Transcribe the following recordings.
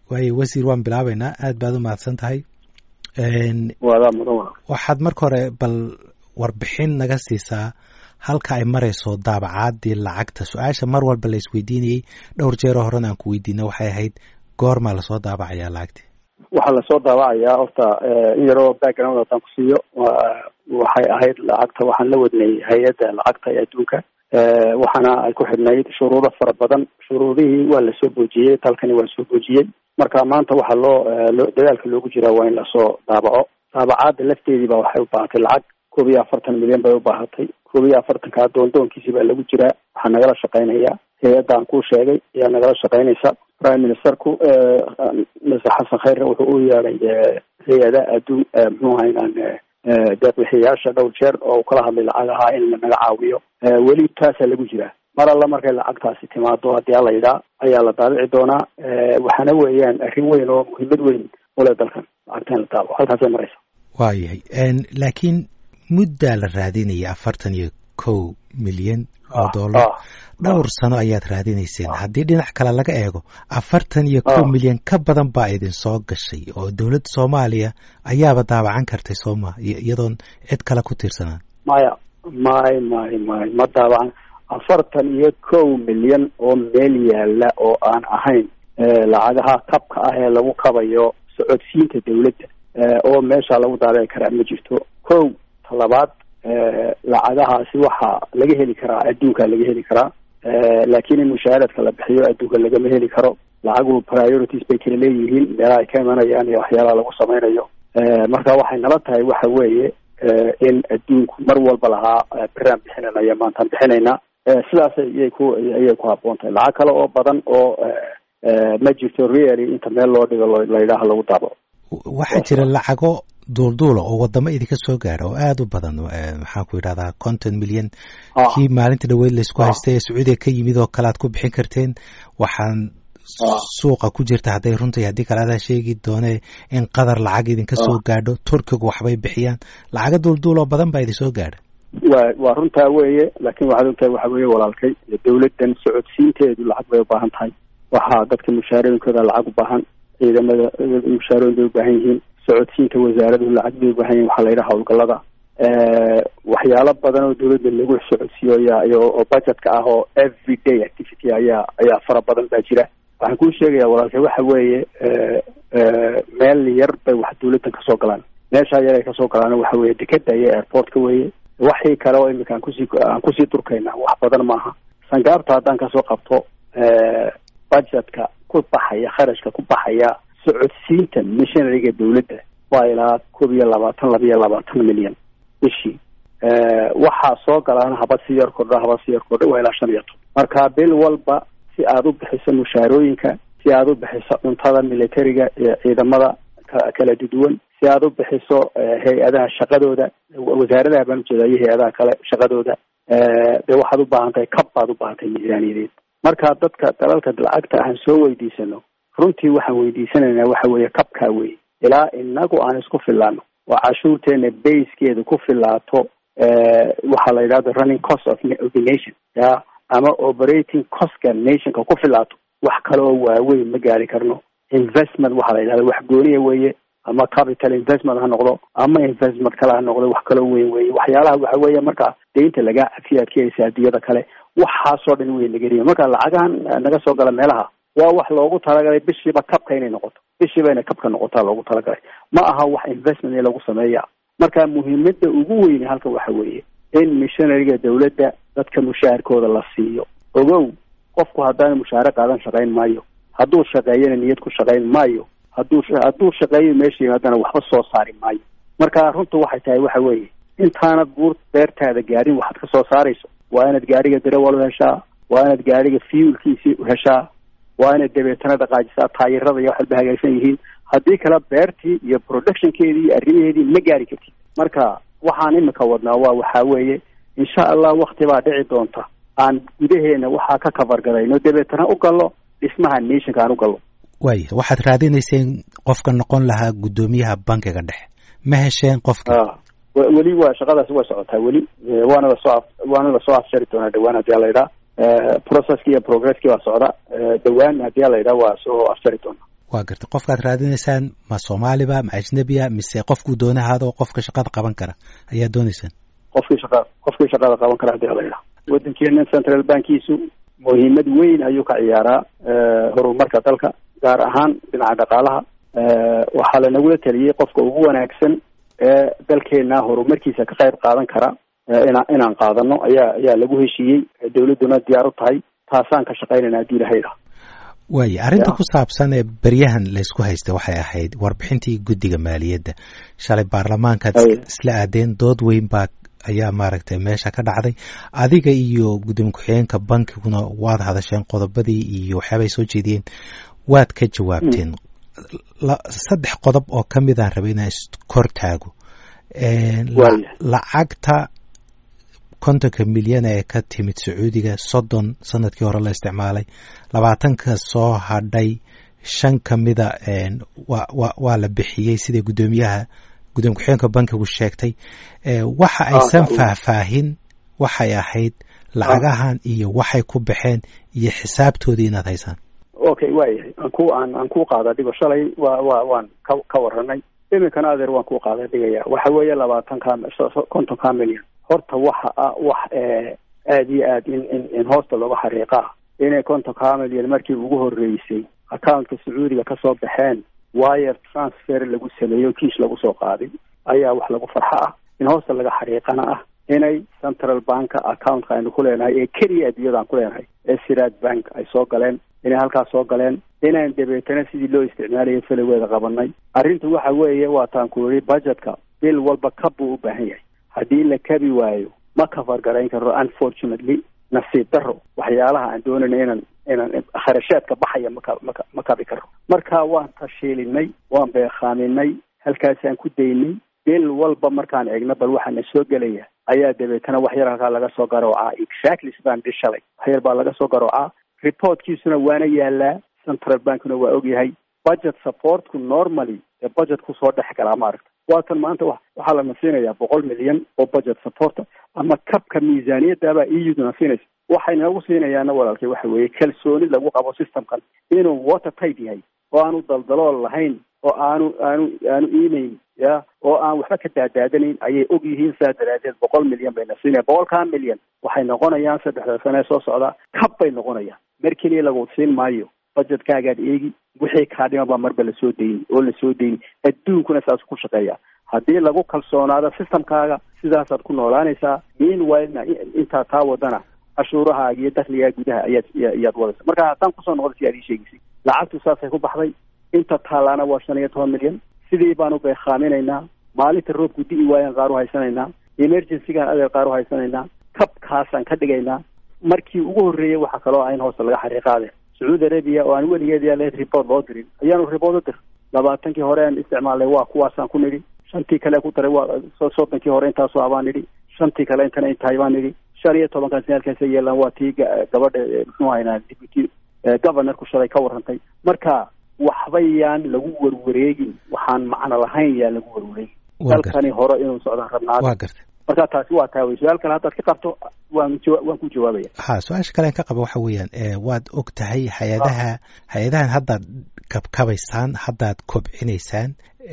waayo wasiir waan bilaabeynaa aad baad u mahadsan tahay waadaa mudan waxaad marka hore bal warbixin naga siisaa halka ay marayso daabacaadii lacagta su-aasha mar walba la isweydiinayey dhowr jeeroo horena aan ku weydiina waxay ahayd goormaa lasoo daabacayaa lacagti waxaa lasoo daabacayaa horta in yaroo background haddaan ku siiyo waxay ahayd lacagta waxaan la wadnay hay-adda lacagta ee adduunka waxaana ay ku xidhnayd shuruudo fara badan shuruudihii waa lasoo boojiyey dalkani waa soo boojiyey marka maanta waxaa loo dadaalka loogu jiraa waa in lasoo daabaco daabacaadda lafteedii ba waxay u baahatay lacag koob iyo afartan milyan bay u baahatay koob iyo afartanka doondoonkiisi baa lagu jiraa waxaa nagala shaqaynaya hay-addan kuu sheegay ayaa nagala shaqaynaysa prime ministerku mr xasan khayre wuxuu u yeeday hay-ada adduun muxuu ahaynaan deeqbixiyayaasha dhowr jeer oo kala hadlay lacag ahaa in lanaga caawiyo weli taasaa lagu jiraa mar alla markay lacagtaasi timaado haddii ala yidhaa ayaa la daabici doonaa waxaana weeyaan arrin weyn oo muhiimad weyn ule dalkan lacagta in la daabaco halkaasay maraysa waayahay laakiin muddaa la raadinaya afartan iyo kow milyan oo dollar dhowr sano ayaad raadinayseen haddii dhinac kale laga eego afartan iyo kow milyan ka badan baa idin soo gashay oo dowladda soomaaliya ayaaba daabacan kartay sooma iyadoon cid kale ku tiirsanaan maya may may may ma daabacan afartan iyo kow milyan oo meel yaala oo aan ahayn lacagaha kabka ah ee lagu kabayo socodsiinta dawladda oo meesha lagu daabici karaa ma jirto kow talabaad lacagahaasi waxaa laga heli karaa adduunka laga heli karaa laakiin in mushahaaradka la bixiyo adduunka lagama heli karo lacagu priorities bay kala leeyihiin meelaha ay ka imanayaan iyo waxyaalaha lagu samaynayo marka waxay nala tahay waxa weeye in adduunku mar walba lahaa beraan bixinanaya maantaan bixinaynaa sidaas ayay ku ayay ku habboon tahay lacag kale oo badan oo ma jirto really inta meel loo dhigo la yidhaaha lagu daabaco waxaa jira lacago duulduula oo wadamo idinka soo gaara oo aada u badan maxaan ku yidhahdaa conton milyan kii maalinta dhaweyd laysku haystay ee sacuudiga ka yimid oo kale aad ku bixin karteen waxaan suuqa ku jirta hadday runtai haddii kale adaa sheegi doone in qadar lacag idinka soo gaadho turkigu waxbay bixiyaan lacago duulduul oo badan baa idin soo gaadha wa waa runtaa weeye laakiin waxaad ogtahay waxa weeye walaalkay dawladdan socodsiinteedu lacag bay u baahan tahay waxaa dadka mushaarooyinkooda lacag u baahan ciidamada mushaarooyin bay u baahan yihiin socodsiinta wasaaraduhu lacag bay u baahan yihin waxaa la yidhaha howlgallada waxyaalo badan oo dawladda lagu socodsiiyo ayaa oo budgetka ah oo every day activity ayaa ayaa fara badan baa jira waxaan kuu sheegaya walaalkay waxa weeye meel yar bay wax dawladdan kasoo galaan meeshaa yar ay kasoo galaan waxa weeye dekeda iyo airportka weeye waxii kale oo imika aan kusii aan kusii durkayna wax badan maaha sangaabta haddaan kasoo qabto budgetka ku baxaya kharashka ku baxaya socodsiinta missionariga dawladda waa ilaa koob iyo labaatan laba iyo labaatan milyan bishii waxaa soo galaan haba si yar kordha haba si yar kordha waa ilaa shan iyo toban marka bil walba si aada u bixiso mushaarooyinka si aada u bixiso cuntada militariga iyo ciidamada kala duduwan si aada u bixiso hay-adaha shaqadooda wasaaradaha baan ujeeda iyo hay-adaha kale shaqadooda dee waxaad u baahan tahay kab baad u baahan tahay miisaaniyadeed marka dadka dalalka lacagta aan soo weydiisano runtii waxaan weydiisanaynaa waxa weeye kabkaa wey ilaa inagu aan isku filaano oo cashuurteena basekeeda ku filaato waxaa la yidhahda running cost of the nation ya ama operating costka nationka ku filaato wax kale oo waaweyn ma gaari karno investment waxaa la yidhahda wax gooniya weeye ama capital investment ha noqdo ama investment kale ha noqdo wax kaloo weyn weeye waxyaalaha waxa weeye marka deynta lagaa cafiyo aad ka helisa adduunyada kale waxaasoo dhan wey nagariya marka lacagahan naga soo gala meelaha waa wax loogu talagalay bishiiba kabka inay noqoto bishiiba inay kabka noqotaa loogu talagalay ma aha wax investment in lagu sameeya marka muhiimada ugu weyne halka waxa weeye in missionariga dawladda dadka mushaharkooda la siiyo ogow qofku haddaana mushaare qaadan shaqayn maayo hadduu shaqeeyana niyad ku shaqayn maayo hadduu hadduu shaqeeyo meesha yimaadana waxba soo saari maayo marka runtu waxay tahay waxa weeye intaanad buur beertaada gaadhin waxaad ka soo saarayso waa inaad gaariga darawal u heshaa waa inaad gaariga fuelkiisii u heshaa waa inaad dabeetana dhaqaajisaa taayirada iyo wax walba hagaagsan yihiin haddii kale beertii iyo productionkeedii iyo arrimaheedii ma gaari kartid marka waxaan imika wadnaa waa waxaa weeye insha allah wakti baa dhici doonta aan gudaheena waxaa ka kabargarayno dabeetana u gallo dhismaha nationka aan u gallo waaya waxaad raadinayseen qofka noqon lahaa guddoomiyaha bankiga dhexe ma hesheen qofka weli waa shaqadaasi waa socotaa weli waana lasoo waana lasoo afjari doonaa dhawaan haddii alayidhaa processki iyo progresski waa socda dhawaan haddii alayidhaa waa soo afjari doonaa waa gartay qofkaad raadinaysaan ma soomaaliba ma ajnebiya mise qofkuu doonahaado qofka shaqada qaban kara ayaa doonaysaan qofkii shaqa qofkii shaqada qaban kara hadii layidhaha waddankeena central bankiisu muhiimad weyn ayuu ka ciyaaraa horumarka dalka gaar ahaan dhinaca dhaqaalaha waxaa lanagula taliyey qofka ugu wanaagsan ee dalkeena horumarkiisa ka qayb qaadan kara ina inaan qaadano ayaa ayaa lagu heshiiyey dawladduna diyaar u tahay taasaan ka shaqaynayna haddii ilaha yidhaha waaya arrinta ku saabsan ee beryahan laysku haystay waxay ahayd warbixintii guddiga maaliyadda shalay baarlamaankaad isla aadeen dood weyn baa ayaa maaragtay meesha ka dhacday adiga iyo gudoomiye ku-xigeenka bankiguna waad hadasheen qodobadii iyo waxyaabay soo jeediyeen waad ka jawaabteen saddex qodob oo ka midaan rabay inaan iskor taago lacagta kontonka milyan ee ka timid sacuudiga soddon sanadkii hore la isticmaalay labaatanka soo hadhay shan ka mida waa la bixiyey sida guddoomiyaha gudoomiye ku-xigeenka bankigu sheegtay waxa aysan faahfaahin waxay ahayd lacagahan iyo waxay ku baxeen iyo xisaabtoodii inaad haysaan okay waayahay aan ku aan aan ku qaada dhigo shalay wa wa waan ka ka waranay iminkana adeer waan ku qaada dhigaya waxa weeye labaatan ka konton ka milyan horta waxa ah wax aada iyo aad in in in hoosta looga xariiqa ah inay konton ka milyan markii ugu horeysay accountka sacuudiga kasoo baxeen wire transfer lagu sameeyo kiish lagu soo qaaday ayaa wax lagu farxo ah in hoosta laga xariiqana ah inay central banka accountka aynu ku leenahay ee keliya adduunyada aan ku leenahay ee siraad bank ay soo galeen inay halkaas soo galeen inaan dabeetana sidii loo isticmaalayo feligeeda qabanay arrintu waxa weeye waataan ku yidhi budgetka bil walba kab buu u baahan yahay haddii la kabi waayo ma kafar garayn karo unfortunately nasiib daro waxyaalaha aan doonayna inaan inaan kharashaadka baxaya maka maka ma kabi karo marka waan tashiilinay waan beekaaminay halkaasaan ku daynay bil walba markaan eegno bal waxaa na soo gelaya ayaa dabeetana wax yar halkaa laga soo garoocaa exactly sidaan dhi shalay wax yar baa laga soo garoocaa reportkiisuna waana yaalaa central bankna waa ogyahay budget supportku normally ee budget kusoo dhex galaa maaragta waatan maanta wa waxaa lana siinayaa boqol milyan oo budget supporta ama kabka miisaaniyaddaabaa euduna siinaysa waxay nagu siinayaana walaalkay waxa weeye kalsooni lagu qabo systemkan inuu water tight yahay oo aanu daldalool lahayn oo aanu aanu aanu iimayn ya oo aan waxba ka daadaadanayn ayay og yihiin saa daraadeed boqol milyan bayna siinaya boqolkaa milyan waxay noqonayaan saddexda sane ee soo socdaa kab bay noqonayaan mar keliya lagu siin maayo budgetkaagaad eegi wixii kaa dhima baa marba lasoo dayni oo lasoo dayni adduunkuna saas ku shaqeeya haddii lagu kalsoonaado systemkaaga sidaasaad ku noolaanaysaa meanwhilena intaa taa wadana cashuurahaaga iyo dakligaa gudaha ayaad ayaad wadaysa marka haddaan kusoo noqda si aad ii sheegaysay lacagtu saasay ku baxday inta taalaana waa shan iyo toban milyan sidii baanu beekaaminaynaa maalinta roobku di'i waayaan qaar u haysanaynaa emergencygaan adeer qaar u haysanaynaa kabkaasaan ka dhigaynaa markii ugu horreeyey waxaa kaloo ah in hoosta laga xariiqaade sacuudi arabia oo aan weligeed yaa lahayd report loo dirin ayaanu report u dir labaatankii hore aan isticmaalnay waa kuwaasaan ku nidhi shantii kale ku daray waa soddonkii hore intaasoo abaan nidhi shantii kale intana intahay baan nidhi shan iyo tobankan sane halkaasa yeelaan waa tii gabadha muxuu haynaa deputy governorku shalay ka warrantay marka waxbayaan lagu warwareegin waxaan macno lahayn yaa lagu warwareegin dalkani hore inuu socdaan rabnaa waa gartay marka taasi waa taa wey su-aal kale haddaad ka qabto waan jawa waan ku jawaabaya ha su-aasha kalean ka qaba waxa weeyaan waad og tahay hay-adaha hay-adahan haddaad kabkabaysaan haddaad kobcinaysaan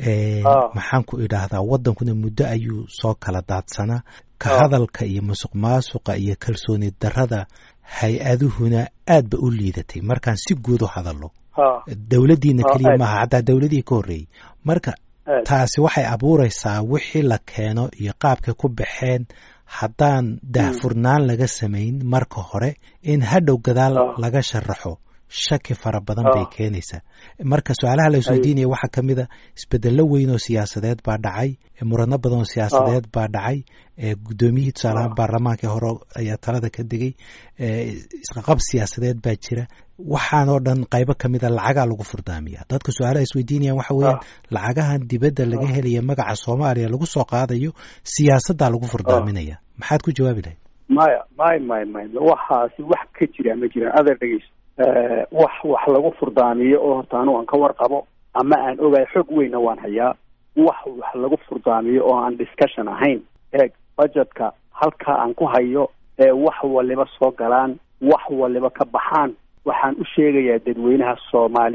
maxaan ku idhaahdaa waddankuna muddo ayuu soo kala daadsanaa ka hadalka iyo musuq maasuqa iyo kalsooni darrada hay-aduhuna aad ba u liidatay markaan si guud u hadallo dowladdiina keliya maaha xataa dowladihii ka horreeyey marka taasi waxay abuuraysaa wixii la keeno iyo qaabkay ku baxeen haddaan daahfurnaan laga samayn marka hore in hadhow gadaal laga sharaxo shaki fara badan bay keenaysaa marka su-aalaha la isweydiinaya waxaa ka mid a isbedello weyn oo siyaasadeed baa dhacay murano badan oo siyaasadeed baa dhacay guddoomiyihii tusaalahaan baarlamaanka hore ayaa talada ka degay isqaqab siyaasadeed baa jira waxaan oo dhan qaybo ka mid a lacagaa lagu furdaamiya dadka su-aalaha isweydiinayaan waxa weeyaan lacagahan dibadda laga helaya magaca soomaaliya lagu soo qaadayo siyaasaddaa lagu furdaaminaya maxaad ku jawaabi lahayd maya may may may waxaasi wax ka jira ma jiraan adeer dhegeyso wax wax lagu furdaamiyo oo horta anu aan ka warqabo ama aan ogahay xog weynna waan hayaa wax wax lagu furdaamiyo oo aan discussion ahayn eeg budgetka halkaa aan ku hayo ee wax waliba soo galaan wax waliba ka baxaan waxaan u sheegayaa dadweynaha soomaaliyeed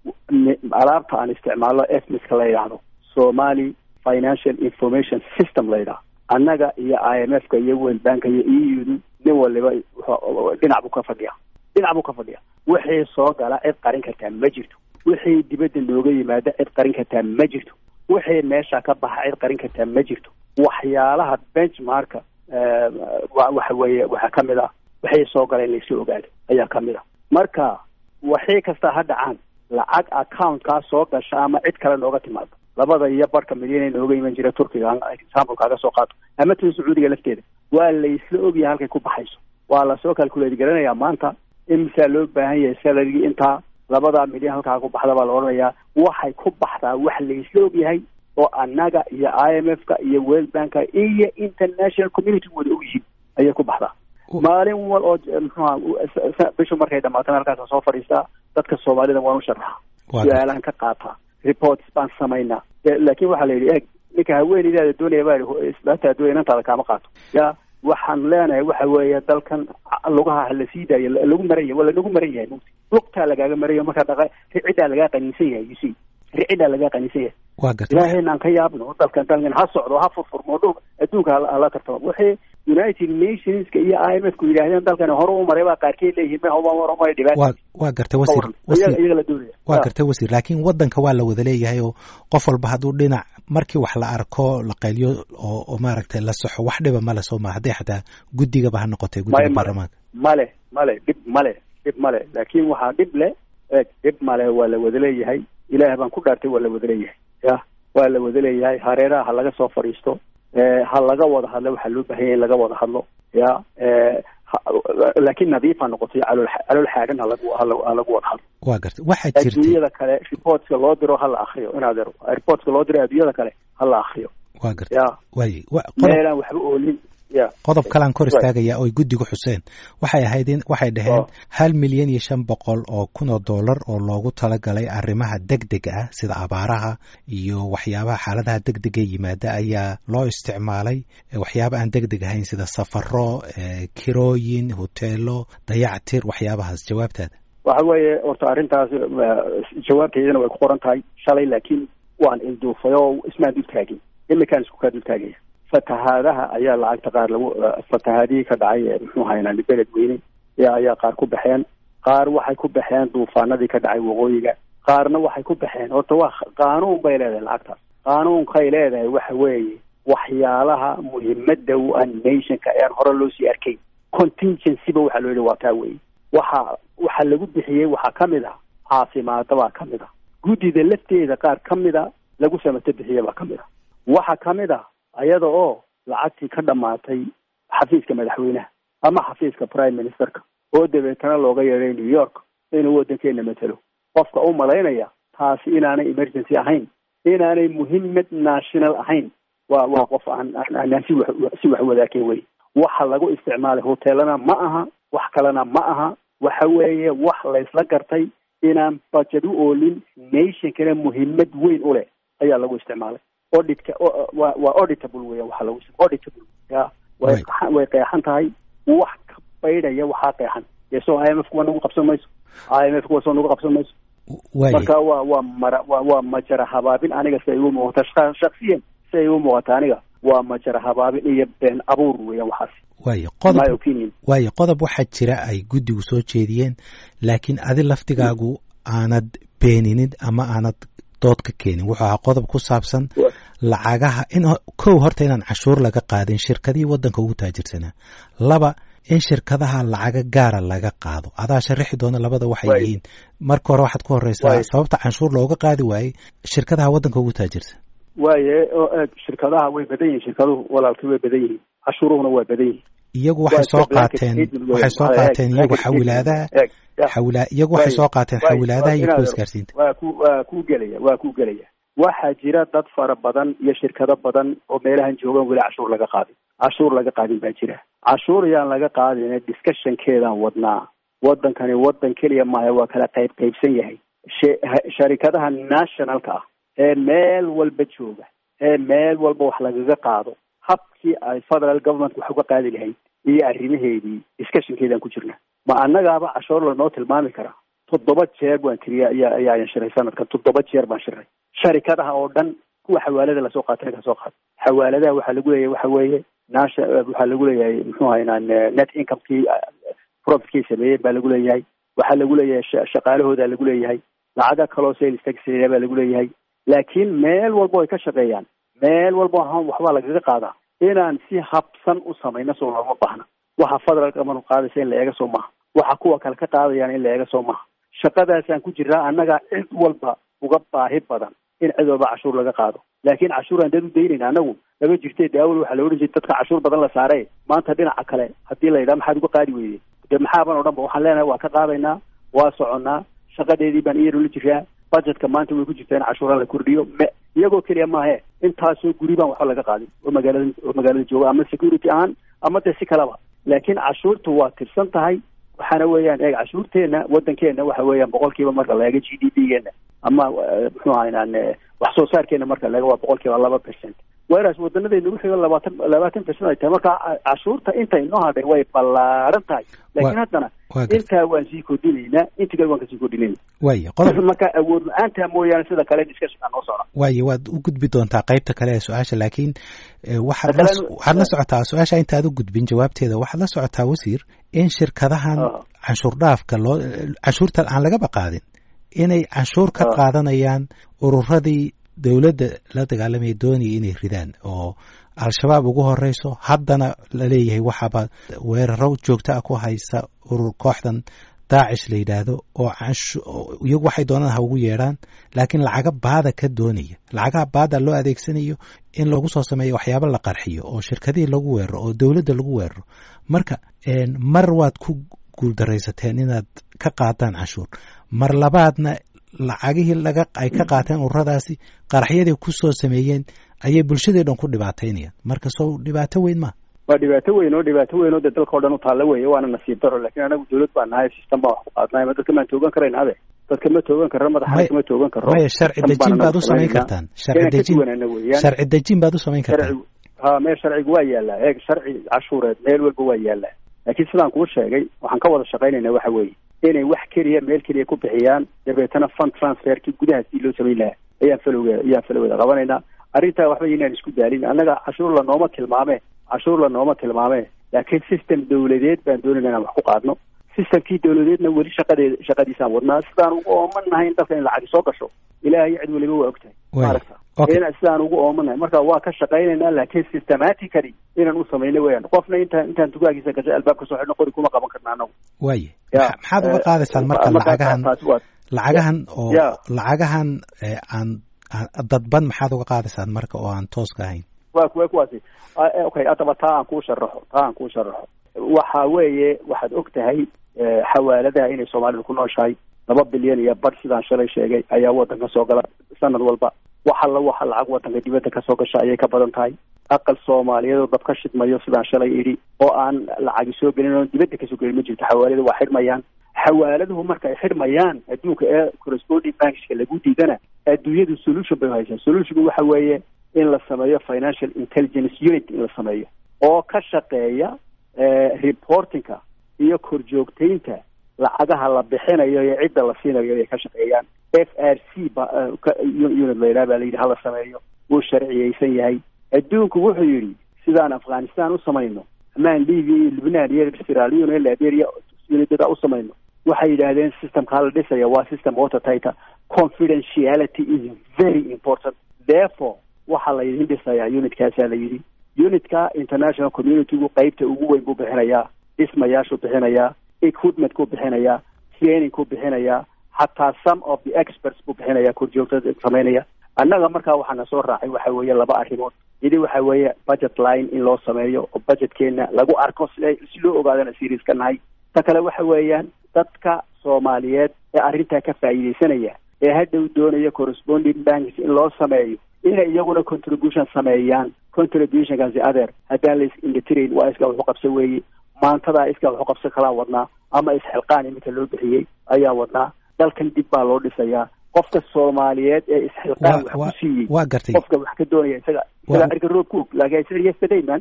alaabta aan isticmaalno esmiska la yidhaahdo somali financial information system la yidhaha annaga iyo i m f ka iyo world banka iyo e u du nin waliba dhinac buu ka fadhiya dhinac buu ka fadhiya wixii soo gala cid qarin kartaa ma jirto wixii dibadda nooga yimaada cid qarin kartaa ma jirto wixii meesha ka baxa cid qarin kartaa ma jirto waxyaalaha benchmarka waxa weeye waxaa ka mid ah wixii soo gala in laysla ogaado ayaa ka mid ah marka waxii kasta ha dhacaan lacag accountkaa soo gasha ama cid kale nooga timaado labada iyo barhka milyan nooga iman jira turkiga example kaaga soo qaato ama tan sacuudiga lafteeda waa laysla ogyahay halkay ku baxayso waa lasoo calculate garanayaa maanta imisaa loo baahan yahay salarigii intaa labada milyan halkaa ku baxda baa la odhanayaa waxay ku baxdaa wax laysla ogyahay oo annaga iyo i m f ka iyo world banka iyo international community wada og yihiin ayay ku baxdaa maalin wal oo mxuha bishu markay dhamaatana halkaasa soo fadhiistaa dadka soomaalida waan u sharaxa su-aalahan ka qaataa reports baan samaynaa laakin waxaa la yidhi eeg ninka haweeneydaada doonaya baa isbaata doonaya inantaada kaama qaato ya waxaan leenahay waxa weeye dalkan lugaha hala sii daayo lagu maran yahay waa lanagu maran yahay mugti lugtaa lagaaga marayo markaa dhaqa riciddaa lagaa qaniinsan yahay you see riciddaa lagaa qaniinsan yahay waa garta ilaahayna aan ka yaabno dalkan dalkan ha socdo ha furfurmo dhul adduunka hala tartamo wixii united nationska iyo i m f ku yidhaahdeen dalkan hore u maray baa qaarkeed leeyihiin ma hore maray dhibaata waa waa gartay wasiir iyaga la doonaya waa gartay wasiir laakiin waddanka waa la wada leeyahay oo qof walba hadduu dhinac markii wax la arko la qayliyo oo oo maaragtay la saxo wax dhiba male soo maa hadday xataa guddigaba ha noqotay guddiga baarlamaanka male male dhib male dhib male laakiin waxaa dhib le eeg dhib male waa la wada leeyahay ilaah baan ku dhaartay waa la wada leeyahay ya waa la wada leeyahay hareeraha ha laga soo fadhiisto ha laga wada hadlo waxaa loo bahanya in laga wada hadlo ya laakiin nadiifa noqotay calool calool xaagan halagu halagu wada hadlo waa garta waxaa jirtay adduunyada kale reportska loo diro ha la akriyo inaad ero reportska loo diro adduunyada kale ha la akriyo waa garta ya waaye meelaan waxba oolin ya qodob kalaan kor istaagaya oy guddigu xuseen waxay ahayd in waxay dhaheen hal milyan iyo shan boqol oo kun oo dollar oo loogu talagalay arrimaha degdega ah sida abaaraha iyo waxyaabaha xaaladaha degdega yimaada ayaa loo isticmaalay waxyaaba aan degdeg ahayn sida safaro kirooyin hoteelo dayactir waxyaabahaas jawaabtaada waxa weeye horta arrintaas jawaabteedana way ku qoran tahay shalay laakiin waan ilduufay oo ismaan dul taagin imikaan isku kaa dul taagaya fatahaadaha ayaa lacagta qaar lagu fatahaadihii ka dhacay muxuu haynaa beled weyne ayaa qaar ku baxeen qaar waxay ku baxeen duufaanadii ka dhacay waqooyiga qaarna waxay ku baxeen horta waa qaanuun bay leedahay lacagtaas qaanuunkay leedahay waxa weeye waxyaalaha muhiimada u ah nationka ean hore loo sii arkayn contingencyba waxaa loo yihi waa taa weeye waxa waxa lagu bixiyey waxaa ka mid ah caafimaada baa ka mid ah guddida lafteeda qaar ka mid a lagu samato bixiye baa ka mid ah waxa ka mid ah ayada oo lacagtii ka dhammaatay xafiiska madaxweynaha ama xafiiska prime ministerka oo dabeetana looga yeeday new york inuu waddankeena matelo qofka u malaynaya taasi inaanay emergency ahayn inaanay muhiimad national ahayn waa waa qof aan aanaan si wax si wax wadaageen wey waxa lagu isticmaalay hoteelana ma aha wax kalena ma aha waxa weeye wax laysla gartay inaan budget u oolin nationkana muhiimad weyn u leh ayaa lagu isticmaalay auditka wa waa auditable weya waxa lagu auditable ya way way qeexan tahay wax ka baydhaya waxaa qeexan dee soo i m f kuwa nagu qabsan mayso i m f kuwa soo nagu qabsan mayso marka waa waa mara wa waa majara habaabin aniga si ay igu muuqata shaksiyan si ay igu muuqata aniga waa majara habaabin iyo been abuur weeyaan waxaasi waayo qodob waayo qodob waxaa jira ay guddigu soo jeediyeen laakiin adi laftigaagu aanad beeninin ama aanad dood ka keenin wuxuu ahaa qodob ku saabsan lacagaha in kow horta inaan cashuur laga qaadin shirkadihii waddanka ugu taajirsanaa laba in shirkadaha lacaga gaara laga qaado adaa sharaxi doona labada waxay yihiin marka hore waxaad ku horeysaa sababta canshuur looga qaadi waayey shirkadaha waddanka ugu taajirsan waaye shirkadaha way badan yihiin shirkaduhu walaalkii way badan yihiin cashuuruhuna waa badan yihiin iyagu waxay soo qaateen waxay soo qaateen iyagu xawilaadaha xawila iyagu waxay soo qaateen xawilaadaha iyo kuwa isgaarsiinta waa ku waa ku gelaya waa ku gelaya waxaa jira dad fara badan iyo shirkado badan oo meelahan joogaan weli cashuur laga qaadin cashuur laga qaadin baa jira cashuur yaan laga qaadin discussionkeedaan wadnaa waddankani waddan keliya maaha waa kala qayb qaybsan yahay sharikadaha nationalka ah ee meel walba jooga ee meel walba wax lagaga qaado habkii ay federal government wax uga qaadi lahayd iyo arrimaheedii discussionkeedaan ku jirna ma annagaaba cashuur lanoo tilmaami karaa toddoba jeer baan tiriya ayaa ayaan shiray sanadkan toddoba jeer baan shiray sharikadaha oo dhan kuwa xawaalada lasoo qaatay kasoo qaatay xawaaladaha waxaa lagu leeyahay waxa weeye naasha waxaa lagu leeyahay muxuu haynaan net incomekii profitkii sameeyey baa lagu leeyahay waxaa lagu leeyahay shaqaalahooda lagu leeyahay lacaga kaloo sales tax baa lagu leeyahay laakiin meel walba ay ka shaqeeyaan meel walba waxbaa lagaga qaadaa inaan si habsan u samayno soo looma baahna waxa federaalka manu qaadaysa in la eega soo maha waxa kuwa kale ka qaadayaan in la eega soo maha shaqadaasaan ku jiraa annaga cid walba uga baahi badan in cid walba cashuur laga qaado laakiin cashuuraan dad u daynayna anagu lama jirte de awal waxaa la odhan jiray dadka cashuur badan la saare maanta dhinaca kale haddii la yidhaha maxaad uga qaadi weyde de maxaaban o dhan ba waxaan leenahay waa ka qaadaynaa waa soconnaa shaqadeedii baan iyaro la jiraa budgetka maanta way ku jirtaa in cashuura la kordhiyo me iyagoo keliya maahe intaasoo guri baan waxba laga qaadin oo magaalada oo magaalada jooga ama security ahaan ama de si kaleba laakiin cashuurtu waa tirsan tahay waxaana weeyaan eeg cashuurteena waddankeena waxa weeyaan boqolkiiba marka la eego g d p geena ama muxuu ahaynaan wax soo saarkeena marka la eego waa boqolkiiba laba percent whereas wadanadeena wixiiba labaatan labaatan percent ay tahay marka cashuurta inta inoo hadhay way ballaaran tahay laakiin haddana intaa waan sii kordhinaynaa inta kale waan kasii kordhinayna waye qodob marka awood la-aanta mooyaane sida kale discussionka noo socda waye waad u gudbi doontaa qaybta kale ee su-aasha laakiin waxaad la waxaad la socotaa su-aasha intaad u gudbin jawaabteeda waxaad la socotaa wasiir in shirkadahan canshuur dhaafka loo canshuurta aan lagaba qaadin inay canshuur ka qaadanayaan ururadii dowladda la dagaalamaya doonaya inay ridaan oo al-shabaab ugu horeyso haddana la leeyahay waxaaba weeraro joogto ah ku haysa urur kooxdan daacish la yidhaahdo oo iyagu waxay doonaan ha ugu yeedhaan laakiin lacaga baada ka doonaya lacagaha baada loo adeegsanayo in lagu soo sameeyo waxyaabo la qarxiyo oo shirkadihii lagu weeraro oo dowladda lagu weeraro marka mar waad ku guuldaraysateen inaad ka qaadaan canshuur mar labaadna lacagihii laga ay ka qaateen ururadaasi qaraxyadii ku soo sameeyeen ayay bulshadii dhan ku dhibaataynayaan marka sow dhibaato weyn ma waa dhibaato weyn oo dhibaato weyn oo dee dalka o dhan u taalla weeye waana nasiib daro laakiin anagu dawlad baa nahay system baan wax ku qaadnay ma dadka maan toogan karayna ade dadka ma toogan karro madaxa kama toogan karro maya sharci dejin baad u samayn kartaan sharci dejin sharci dejin baad u samayn kartaan ha meel sharcigu waa yaallaa eeg sharci cashuureed meel walba waa yaallaa laakiin sidaan kuu sheegay waxaan ka wada shaqaynayna waxa weeye inay wax keliya meel keliya ku bixiyaan dabeetana fund transferkii gudahaasii loo samayn lahaa ayaan falowge ayaan falowgeeda qabanaynaa arrintaa waxba inaan isku daalin annaga cashuur la nooma tilmaame cashuur la nooma tilmaame laakiin system dawladeed baan doonayna inaan wax ku qaadno systemkii dawladeedna weli shaqadeed shaqadiisaan wadnaa sidaan ugu oomanahay in dalka in lacagi soo gasho ilaahay cid weliba waa ogtahay maaragta sidaan ugu oomanahay marka waa ka shaqaynaynaa laakiin systematically inaan u samayno weyaan qofna intaan intaan tugaagiisa gashay albaabka soo xidhno qori kuma qaban karna anagu waye maxaad uga qaadaysaan marka lacagahan lacagahan oo lacagahan aan dadban maxaad uga qaadaysaan marka oo aan tooska ahayn wa kuwa kuwaasi okay haddaba taa aan kuu sharaxo taa aan kuu sharaxo waxa weeye waxaad og tahay xawaaladaha inay soomaalidu ku nooshahay laba bilyan iyo bar sidaan shalay sheegay ayaa waddanka soo gala sanad walba wax alla waxa lacag waddanka dibadda kasoo gasha ayay ka badan tahay aqal soomaaliyeed oo dab ka shidmayo sidaan shalay idhi oo aan lacagi soo gelin oo dibadda kasoo gelin ma jirto xawaalada waa xidhmayaan xawaaladuhu marka ay xidhmayaan adduunka ee corresponding bankska lagu diidana adduunyadu solution bay haysaa solutionku waxa weeye in la sameeyo financial intelligence unit in la sameeyo oo ka shaqeeya reportingka iyo korjoogtaynta lacagaha la bixinayo iyo cidda la siinayo ay ka shaqeeyaan f r c ba unit layidhaha baa layidhi hala sameeyo wuu sharciyeysan yahay adduunku wuxuu yidhi sidaan afghanistan u samayno amaan libia iyo lubnaan iyo siralion iyo liberia unidada u samayno waxay yidhaahdeen systemka hala dhisaya waa system watertighta confidentiality is very important therefore waxaa la yidhi dhisayaa unitkaasaa la yidhi unitka international communitygu qeybta ugu weyn buu bixinayaa dhismayaashuu bixinayaa equipment ku bixinayaa training ku bixinayaa xataa some of the experts buu bixinayaa korjoogtada samaynaya annaga markaa waxaana soo raacay waxa weeye laba arrimood yidi waxa weeye budget line in loo sameeyo oo budgetkeena lagu arko si si loo ogaadana serious ka nahay ta kale waxa weeyaan dadka soomaaliyeed ee arrintaa ka faa'iidaysanaya ee hadhow doonaya corresponding banks in loo sameeyo inay iyaguna contribution sameeyaan contributionkaasi adeer haddaan la is-indhatirayn waa iska waxu qabsa weeye maantadaa iska waxu qabsan kalaan wadnaa ama isxilqaan iminka loo bixiyey ayaa wadnaa dalkan dib baa loo dhisayaa qofka soomaaliyeed ee isxilqaan wax ku siiyey waa gartay qofka wax ka doonaya isaga isagaa erga roob ku og laakiin I said yesterday man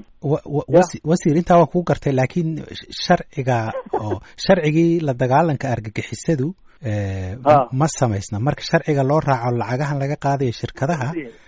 wasiir intaa waa kuu gartay laakiin sharciga oo sharcigii la dagaalanka argagixisadu ma samaysna marka sharciga loo raaco lacagahan laga qaadayo shirkadaha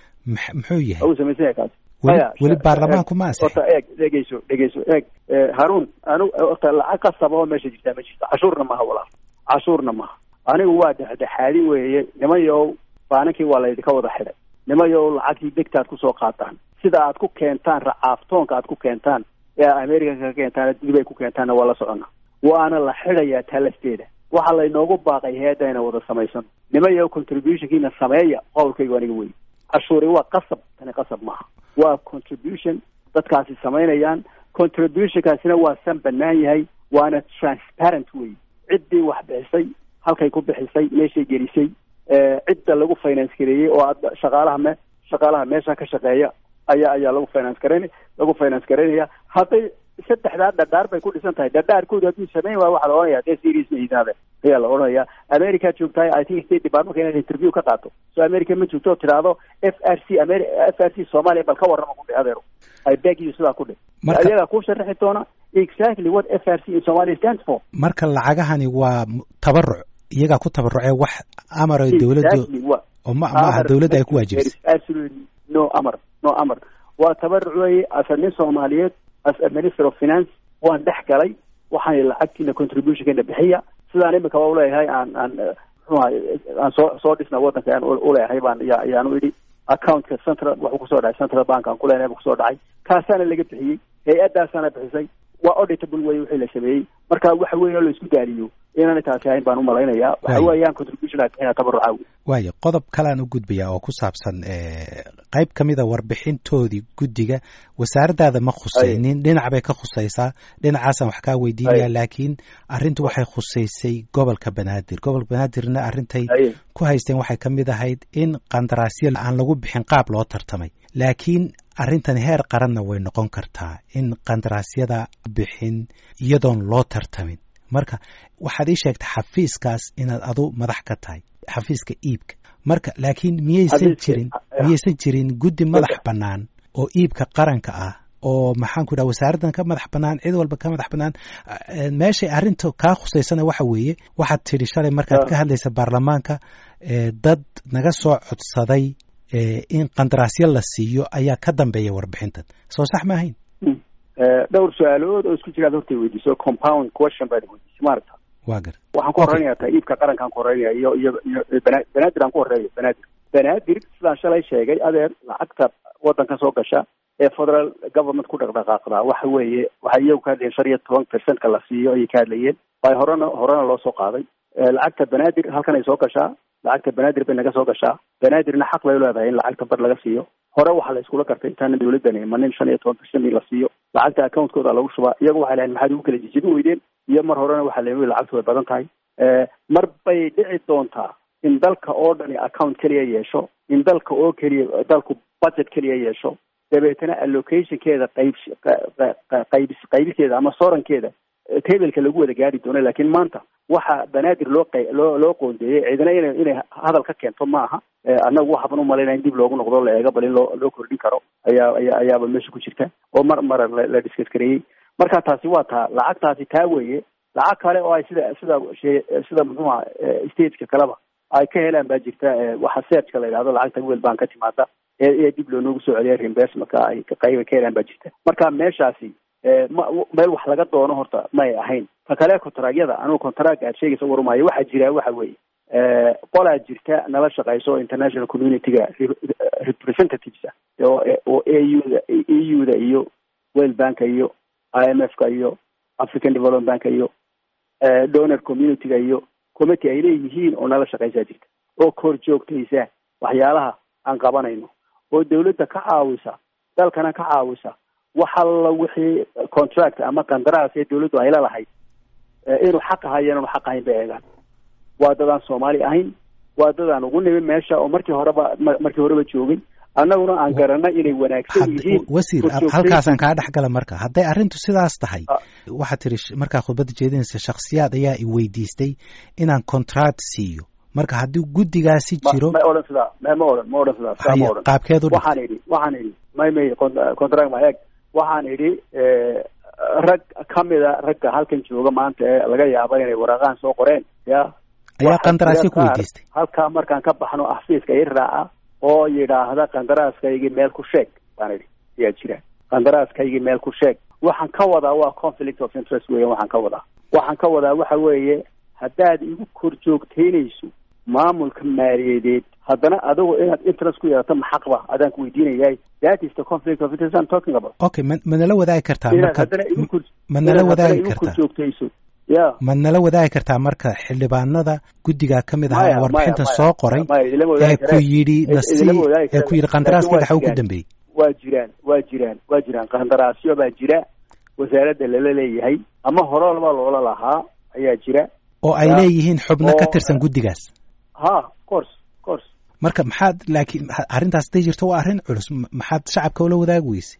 muxuu yahay weli baarlamaanku ma horta eeg dhegeyso dhegeyso eeg haruun anu horta lacag qasaba oo meesha jirtaa ma jirto cashuurna maha walaal cashuurna maha anigu waa dhexdhexaadi weeye nimayow baaninkii waa laydinka wada xidhay nimayow lacagtii degtaad kusoo qaataan sida aad ku keentaan racaaftoonka aad ku keentaan ee america ka keentaan dib ay ku keentaanna waa la socona waana la xidhayaa taalasteeda waxaa laynoogu baaqay hay-adda ina wada samaysano nimayow contributionkiina sameeya qowlkaygu aniga wey cashuuri waa qasab tani qasab maaha waa contribution dadkaasi samaynayaan contributionkaasina waa san banaan yahay waana transparent wey ciddii wax bixisay halkay ku bixisay meeshay gelisay cidda lagu finance gareeyey oo aad shaqaalaha me shaqaalaha meesha ka shaqeeya ayaa ayaa lagu finance garayn lagu finance garaynaya hadday saddexdaa dhadhaar bay ku dhisan tahay dhadhaarkooda hadduu samayn waayo waxaa la odhanaya dee serious ma yidaade ayaa la odhanaya america joogtahay i think state departmentka inaad interview ka qaato so america ma joogto oo tidhaahdo f r c amer f r c soomaaliya bal ka warrama ku dhe adeero i beg you sidaa ku dhe ayagaa kuu sharaxi doona exactly what f r c in somalia stands for marka lacagahani waa tabaruc iyagaa ku tabarucee wax amar ay dawladdu oo ma ma aha dawladda ay ku waajibisay absolutely no amar no amar waa tabaruc weeye asa nin soomaaliyeed as a minister of finance waan dhex galay waxaan lacagtiina contributionkeena bixiya sidaan imika ba uleeyahay aan aan mxuaha aan soo soo dhisna waddanka aan uleeyahay baan ya ayaanu idhi accountka central wuxuu kusoo dhacay central bank aan kuleenahay bu kusoo dhacay kaasaana laga bixiyey hay-addaasaana bixisay waa auditable wey wixii la sameeyey marka waxa weyn oo la isku daaliyo inaanay taasi ahayn baan umalaynayaa waxa weeyaan contribution aad bixina tabaruca wey waayo qodob kalean u gudbaya oo ku saabsan qayb ka mida warbixintoodii guddiga wasaaraddaada ma khusaynin dhinac bay ka khusaysaa dhinacaasaan wax kaa weydiinaya laakiin arrintu waxay khusaysay gobolka banaadir gobolka banaadirna arrintay ku haysteen waxay ka mid ahayd in qandaraasyo aan lagu bixin qaab loo tartamay laakiin arrintan heer qaranna way noqon kartaa in qandaraasyada bixin iyadoon loo tartamin marka waxaad ii sheegtay xafiiskaas inaad adu madax ka tahay xafiiska iibka marka laakiin miyaysan jirin miyaysan jirin guddi madax bannaan oo iibka qaranka ah oo maxaan ku dhaha wasaaraddan ka madax bannaan cid walba ka madax bannaan meeshay arrinta kaa khusaysana waxa weeye waxaad tidhi shalay markaad ka hadlaysa baarlamaanka dad naga soo codsaday in qandaraasyo la siiyo ayaa ka dambeeya warbixintan soo sax ma ahayn dhowr su-aalood oo isku jiraad hortay weydiiso compound question baad weydiisay maaragta wa gar waxaan ku horreynaya ta iibka qarankaan ku horreynaya iyo iyo iyo bana banaadir aan ku horreeyo banaadir banaadir sidaan shalay sheegay adeer lacagta waddanka soo gasha ee federal government ku dhaqdhaqaaqda waxa weeye waxay iyagu ka hadlayeen shan iyo toban percentka la siiyo ayay ka hadlayeen bay horena horena loo soo qaaday lacagta banaadir halkan ay soo gashaa lacagta banaadir bay naga soo gashaa banaadirna xaq bay leedahay in lacagta bar laga siiyo hore waxaa la iskula gartay intaana dawladdan imanin shan iyo toban percent in la siiyo lacagta accountkooda lagu shubaa iyagu waxay lahayn maxaad ugu kala jijibin weydeen iyo mar horena waxaa la lacagtu way badan tahay mar bay dhici doontaa in dalka oo dhani account keliya yeesho in dalka oo keliya dalku budget keliya yeesho dabeetana allocationkeeda qayb qayb qaybiteeda ama sorankeeda tableka lagu wada gaari doono laakiin maanta waxa banaadir loo q loo loo qoondeeyey ciidana ina inay hadal ka keento ma aha annagu waxaban umalaynaya in dib loogu noqdo la eego bal in loo loo kordhin karo ayaa aya ayaaba meesha ku jirta oo mar mara la discuss gareeyey marka taasi waa taa lacagtaasi taa weeye lacag kale oo ay sida sida sida muxuuha stateka kaleba ay ka helaan baa jirta waxa searchka la yidhahdo lacagta wel baan ka timaada ee ee dib loo noogu soo celiya reimbursement-ka ay qayba ka helaan baa jirta marka meeshaasi ma meel wax laga doono horta may ahayn ta kale contragyada anugu contracga aad sheegaysa warumaayo waxaa jira waxa weeye qolaa jirta nala shaqayso international community-ga representatives ah oo oo a u da e u da iyo world banka iyo i m f ka iyo african development banka iyo donor community-ga iyo committee ay leeyihiin oo nala shaqaysaa jirta oo kor joogtaysa waxyaalaha aan qabanayno oo dawladda ka caawisa dalkana ka caawisa wax alla wixii contract ama qandaraas ee dawladdu ay lalahayd inuu xaq ahayo inaanu xaq ahayn bay eegaan waa dadaan soomaali ahayn waa dadaan ugu nimin meesha oo markii horeba markii horeba joogin annaguna aan garanay inay wanaagsan yihiin wasiir halkaasaan kaa dhex gala marka hadday arrintu sidaas tahay waxaad tiri markaa khudbadda jeedinaysa shaksiyaad ayaa i weydiistay inaan contract siiyo marka haddii guddigaasi jiro ma odhan sidaa ma odhan ma odhan sidaa saa ma odhan qaabkeedu waxaan idhi waxaan idhi may may contract ma eeg waxaan idhi rag kamida ragga halkan jooga maanta ee laga yaaba inay waraaqahan soo qoreen ya ayaa qandaraasyo ku weydiistay halkaa markaan ka baxno xafiiska i raaca oo yidhaahda qandaraaskaygii meel ku sheeg baan idhi ayaa jira qandaraaskaygii meel ku sheeg waxaan ka wadaa waa conflict of interest weyan waxaan ka wadaa waxaan ka wadaa waxa weeye haddaad igu kor joogtaynayso maamulka maaliyadeed haddana adigu inaad interest ku yeelato maxaqba adaan ku weydiinayahay that is the conflict of interest I'm talking about okay ma ma nala wadaagi kartaa inaad marka haddana igu kor ma nala inaad haddana wadaagi igu kor kartaa joogtayso ya ma nala wadaagi kartaa marka xildhibaanada guddigaa ka mid Maya, ahaa warbixinta maya, soo qoray maya, idilama wadaagi ee ku karaan. yidhi Idilama nasii wadaagi ee ku karaan. yidhi qandaraaskayga Laakiin waa waxa ugu jiraan. dambeeyey waa jiraan waa jiraan waa jiraan qandaraasyo baa jira wasaaradda lala leeyahay ama horolaba loola lahaa ayaa jira oo ay Ya. leeyihiin xubno ka Oo- tirsan guddigaas ha course course marka maxaad laakiin ha- arrintaas haday jirto waa arrin culus ma- maxaad shacabka ula wadaagi weyse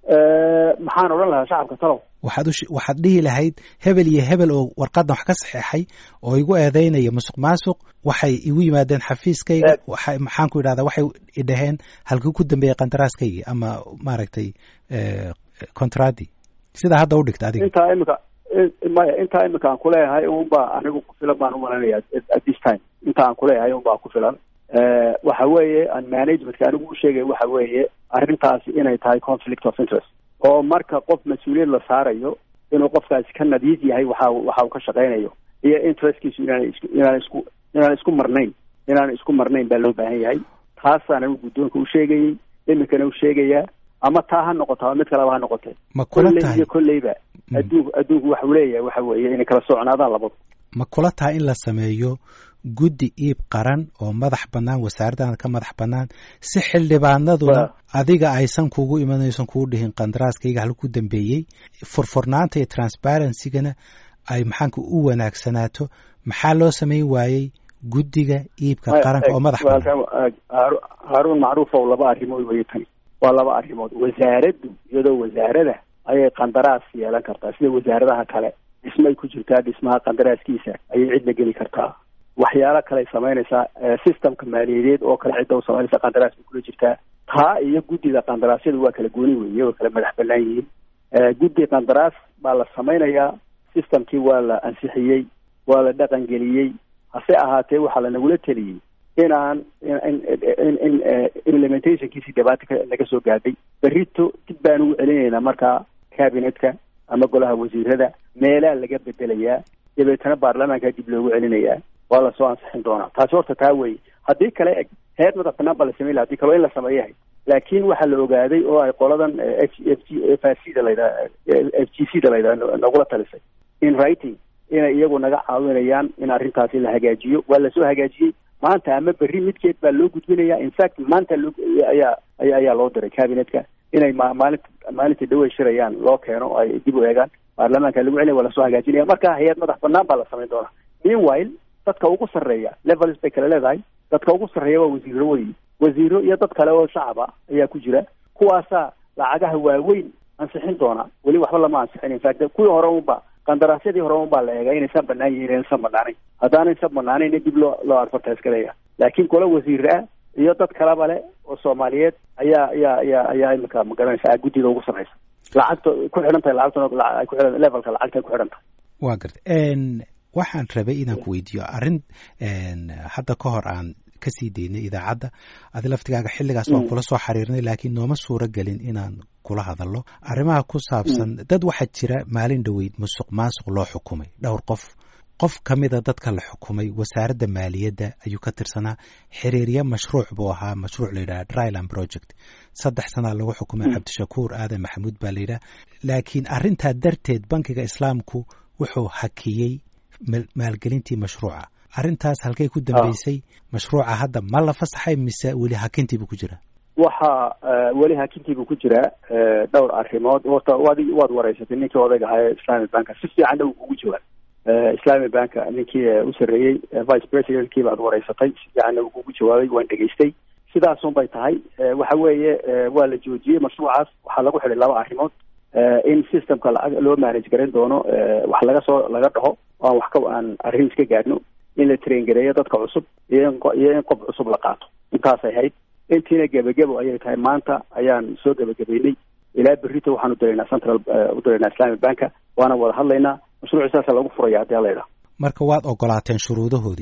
Eh, maxaan odhan lahaa shacabka talow waxaad u shi- waxaad dhihi lahayd hebel iyo hebel oo warqadan wax ka saxeexay oo igu eedeynaya musuq maasuq waxay igu yimaadeen xafiiskayga Eed. waxay maxaan ku idhahdaa waxay idhaheen halkii ku dambeeyey qandaraaskaygii ama maaragtay eh, contradi sidaa hadda u dhigta adiga intaa imika in- maya intaa imika aan kuleeyahay unbaa anigu ku filan baan umalanaya at at this time inta aan kuleeyahay unbaa ku filan Eh, waxa weeye aan managementka anigu u sheegay waxa weeye arrintaasi inay tahay conflict of interest oo marka qof mas-uuliyad la saarayo inuu qofkaasi ka nadiif yahay waxa waxa uu ka shaqaynayo iyo interestkiisu inaan isku inaan isku inaan isku marnayn inaan isku marnayn baa loo baahan yahay taasaan anigu guddoonka u sheegayey imikana u sheegayaa ama taa ha noqoto ama mid kaleba ha noqotee ma kula kolley tahay iyo kolleyba Mm. adduunku adduunku waxa uu leeyahay waxa weeye inay kala socnaadaan labadu ma kula tahay in la sameeyo guddi iib qaran oo madax bannaan wasaaraddan ka madax bannaan si xildhibaanaduna Wa- adiga aysan kugu imanaysan kugu dhihin qandaraaskayga halku dambeeyey furfurnaanta iyo transparencygana ay maxaanka u wanaagsanaato maxaa loo samayn waayey guddiga iibka qaranka oo madax bannaan Waa- Haaru- haaruun macruufow laba arrimood weye tani waa laba arrimood wasaaraddu iyadoo wasaarada ayay qandaraas yeelan kartaa sida wasaaradaha kale dhismay ku jirtaa dhismaha qandaraaskiisa ayay cidla geli kartaa waxyaalo kale ay samaynaysaa eh, systemka maaliyadeed oo kale cidda u samaynaysa qandaraas bay kula jirtaa taa iyo guddida qandaraasyada waa kala gooni weeye waa kala madax bannaan yihiin Eh, guddi qandaraas baa la samaynayaa systemkii waa la ansixiyey waa la dhaqan geliyey hase ahaatee waxaa lanagula teliyey inaan in in in in eh, implementationkiisii dhibaata ka naga soo gaadhay berrito dib baan ugu celinaynaa markaa cabinetka ama golaha wasiirada meelaa laga bedelayaa dabeetana baarlamaanka dib loogu celinayaa waa lasoo ansixin doonaa taasi horta taa weeye haddii kale eg heer madax banaan baa la samayn laha hadii kale waa in la sameeyahay laakiin waxaa la ogaaday oo ay qoladan f f g f r c da layidhaha f g c da layidhaha nagula talisay in writing inay iyagu naga caawinayaan in arrintaasi la hagaajiyo waa lasoo hagaajiyey maanta ama berri midkeed baa loo gudbinaya in fact maanta loo ayaa ayaa ayaa loo diray cabinetka inay ma maalinta maalinta dhawey shirayaan loo keeno ay dib u eegaan baarlamaanka lagu celinaya waa lasoo hagaajinaya marka hay-ad madax banaan baa la samayn doonaa meanwhile dadka ugu sarreeya levels bay kala leedahay dadka ugu sarreeya waa wasiiro weyi wasiiro iyo dad kale oo shacaba ayaa ku jira kuwaasaa lacagaha waaweyn ansixin doona weli waxba lama ansixin infact kuwii hore unba qandaraasyadii hore unbaa la eegaa inaysan banaan yihiin inaysan banaanayn haddaanaysan banaanayn dib loo loo advertise garaya laakiin kole wasiir ah iyo dad kaleba le oo soomaaliyeed ayaa ayaa ayaa ayaa imika magaranaysa guddida ugu sarreysa lacagta ku xidhan tahay lacagtuna ay ku xidhan levelka lacagta ku xidhan tahay waa garta waxaan rabay inaan ku weydiiyo arrin hadda ka hor aan kasii daynay idaacadda adi laftigaaga xilligaas waan kula soo xiriirnay laakiin nooma suuro gelin inaan kula hadalno arrimaha ku saabsan dad waxaa jira maalin dhoweyd musuq maasuq loo xukumay dhowr qof qof ka mida dadka la xukumay wasaaradda maaliyadda ayuu ka tirsanaa xiriirya mashruuc buu ahaa mashruuc layidhaha dryland project saddex sanaa lagu xukumay cabdishakuur aadan maxamuud baa layidhaha laakiin arrintaa darteed bankiga islaamku wuxuu hakiyey maalgelintii mashruuca arrintaas halkay ku dambeysay mashruuca hadda ma la fasaxay mise weli hakintiibuu ku jiraa waxa weli hakintiibuu ku jiraa dhowr arrimood horta waad waad wareysatay ninkii odayga ahaa ee islami banka si fiicanna uu kugu jawaab islami banka ninkii u sarreeyey vice presidentkii baad wareysatay si fiicanna uu kugu jawaabay waan dhegaystay sidaasun bay tahay waxa weeye waa la joojiyey mashruucaas waxaa lagu xidhay laba arrimood in systemka lacag loo manage garan doono wax laga soo laga dhaho aan wax ka aan arrin iska gaadhno in la train gareeyo dadka cusub iyo in iyo in qof cusub la qaato intaasay hayd intiina gebagebo ayay tahay maanta ayaan soo gebagabeynay ilaa berrito waxaan udiraynaa central udiraynaa islamic banka waana wada hadlaynaa mashruuci saasa lagu furaya haddii ala idhaha marka waad ogolaateen shuruudahoodii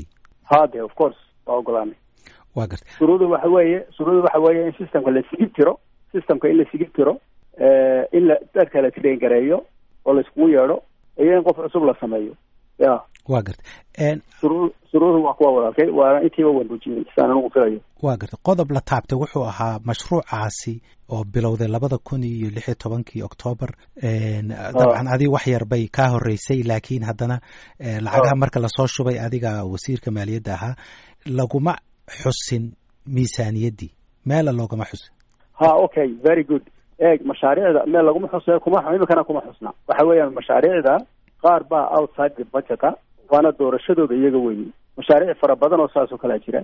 ha de of course waa ogolaanay wa garta shuruudu waxa weeye shuruudu waxa weeye in systemka la sigib tiro systemka in la sigib tiro in la dadka la train gareeyo oo la iskugu yeedho iyo in qof cusub la sameeyo ya wa garta shuruu shuruudu waa kuwa walaalkay waana intiiba wanbujiyey saan anugu filayo wa garta qodob la taabtay wuxuu ahaa mashruucaasi oo bilowday labada kun iyo lix iyo tobankii octoobar dabcan adiga wax yar bay kaa horeysay laakiin haddana lacagaha marka lasoo shubay adiga wasiirka maaliyadda ahaa laguma xusin miisaaniyaddii meela loogama xusin ha okay very good eeg mashaariicda meel laguma xusayo kuma imikana kuma xusna waxa weeyaan mashaariicda qaar baa outside the budgeta waana doorashadooda iyaga weyi mashaariic fara badan oo saas oo kalea jira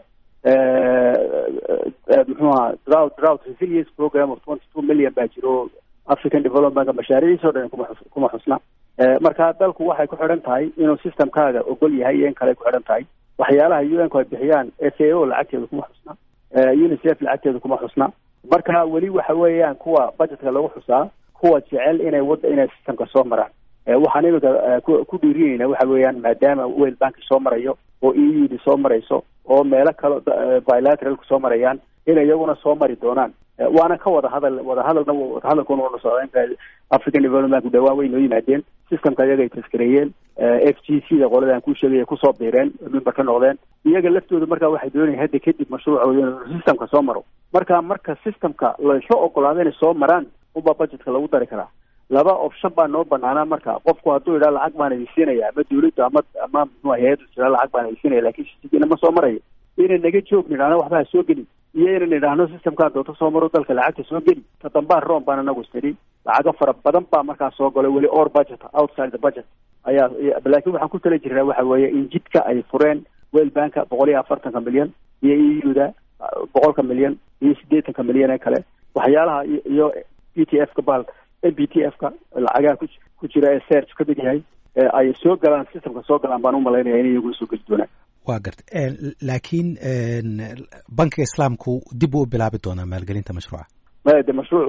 muxuu aha drought drought resilience program of twenty two million baa jiro african development mashaariiciis o dhan kuma xus kuma xusna marka dalku waxay ku xidhan tahay inuu systemkaaga ogol yahay iyo in kale ku xidhan tahay waxyaalaha u n ku ay bixiyaan f a o lacagteeda kuma xusna unicef lacagteeda kuma xusna marka weli waxa weeyaan kuwa budgetka lagu xusaa kuwa jecel inay wada inay systemka soo maraan waxaan imika ku dhiirinayna waxa weeyaan maadaama wel banki soo marayo oo e u d soo marayso oo meelo kale bilateralku soo marayaan inay iyaguna soo mari doonaan waana ka wada hadal wada hadalna wadahadalkuna wada socda african development dhawaan way noo yimaadeen systemka iyaga ay taskareeyeen f g c da qolada aan kuu sheegaya kusoo biireen member ka noqdeen iyaga laftooda marka waxay doonayaan hadda kadib mashruucooda inuu systemka soo maro marka marka systemka laysla ogolaado inay soo maraan unbaa budgetka lagu dari karaa laba option baa noo banaanaa marka qofku hadduu idhaa lacag baan idinsiinaya ama dawladda ama ama mxua hay-addu jira lacag baan idinsiinaya lakin siina ma soo marayo inay naga joog nidhaahno waxba ha soo geli iyo inay nidhaahno systemkaa doonto soo maro dalka lacagta soo geli ka dambaa rom baan anagu istidhi lacago fara badan baa markaa soo galay weli or budget outside the budget ayaa laakin waxaan ku tala jirnaa waxa weeye in jidka ay fureen wel banka boqol iyo afartanka milyan iyo e u da boqolka milyan iyo siddeetanka milyan ee kale waxyaalaha iyo p t f ka bahalka m b t f ka lacagaha ku ku jira ee serch ka mid yahay ay soo galaan systemka soo galaan baan umalaynaya in iyagu soo geli doonaan wa garta laakiin bankiga islaamku dib uu u bilaabi doonaa maalgelinta mashruuca maya de mashruuc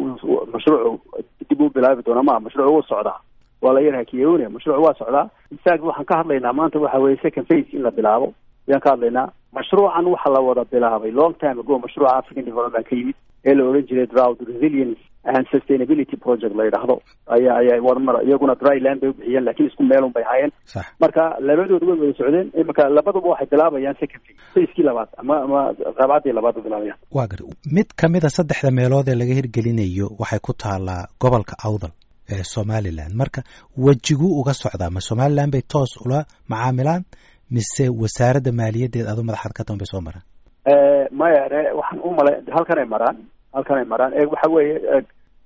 mashruuc dib u bilaabi doonaa ma mashruuc wuu socdaa waa la yarha kiyonia mashruuc waa socdaa infact waxaan ka hadlaynaa maanta waxa weye second phase in la bilaabo ayaan ka hadlaynaa mashruucan waxa la wada bilaabay long time ago mashruuca african development ka yimid ee la odhan jiray drought resilience and sustainability project la yidhaahdo ayaa ayaa warmar iyaguna dryland bay u bixiyeen lakin isku meelun bay ahaayeen marka labadooda way wada socdeen imika labaduba waxay bilaabayaan second phase facekii labaad ama ama qaabcaddii labaad bay bilaabayaan wa gar mid kamida saddexda meelood ee laga hirgelinayo waxay ku taalaa gobolka awdal ee somaliland marka wejiguu uga socdaa ma somaliland bay toos ula macaamilaan mise wasaaradda maaliyaddeed adu madaxaad ka tan bay soo maraan maya waxaan u malay halkan ay maraan halkan ay maraan e waxa weeye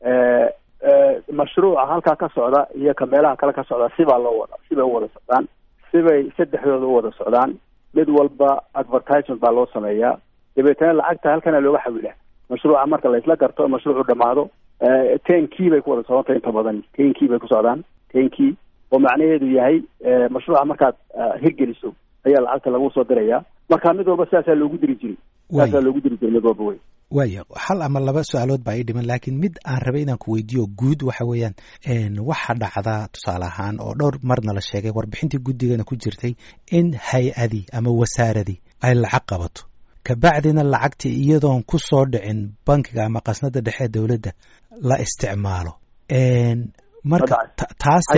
mashruuca halkaa ka socda iyo ka meelaha kale ka socda sibaa loo wada sibay u wada socdaan sibay saddexdooda u wada socdaan mid walba advertisement baa loo sameeyaa dabeetana lacagta halkana looga xawilaa mashruuca marka laysla garto mashruucu dhamaado ten key bay ku wada socdantay inta badan ten key bay ku socdaan ten key oo macnaheedu yahay mashruuca markaad hirgeliso ayaa lacagta lagu soo diraya marka mid walba sidaasaa loogu diri jiray sidaasaa loogu diri jiray mid walba wey waaya hal ama laba su-aalood baa ii dhiman laakiin mid aan rabay inaan ku weydiiyo guud waxa weeyaan waxa dhacdaa tusaale ahaan oo dhowr marna la sheegay warbixintii guddigana ku jirtay in hay-adii ama wasaaradii ay lacag qabato kabacdina lacagtii iyadoon ku soo dhicin bankiga ama qasnada dhexe dowladda la isticmaalo marka taase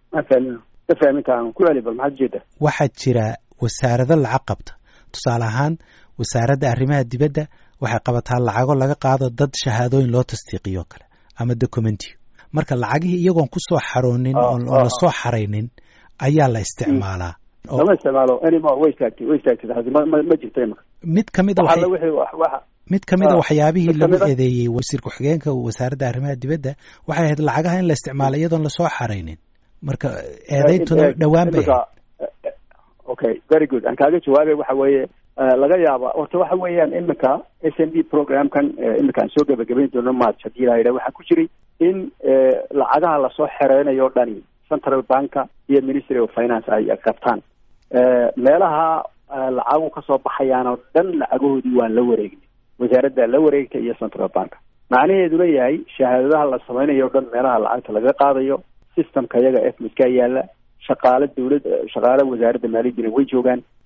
waxaa jira wasaarado lacag qabta tusaale ahaan wasaaradda arrimaha dibadda waxay qabataa lacago laga qaado dad shahaadooyin loo tasdiiqiyo kale ama documentiyo marka lacagihii iyagoon kusoo xaroonin oon lasoo xaraynin ayaa la isticmaalaa lama isticmaalo anymore way istaagtay way istaagtay taasi ma ma ma jirto imika mid kamida waxa wixii waxa mid kamida waxyaabihii lagu eedeeyey wasiir ku-xigeenka wasaaradda arrimaha dibadda waxay ahayd lacagaha in la isticmaalo iyadoon lasoo xaraynin marka eedeyntuna dhowaan bay okay very good aan kaaga jawaabay waxa weeye laga yaaba horta waxa weeyaan imika s m d programkan imika aan soo gebagabayn doono march haddii la yidhaha waxaa ku jiray in lacagaha lasoo xereynayo o dhani central banka iyo ministry of finance ay qabtaan meelaha lacagu kasoo baxayaan oo dhan lacagahoodii waan la wareegnay wasaaradda la wareegta iyo central bank macnaheeduna yahay shahaadadaha la samaynayo o dhan meelaha lacagta laga qaadayo systemka iyaga efmiskaa yaala shaqaale dawlad shaqaale wasaaradda maaliyaddina way joogaan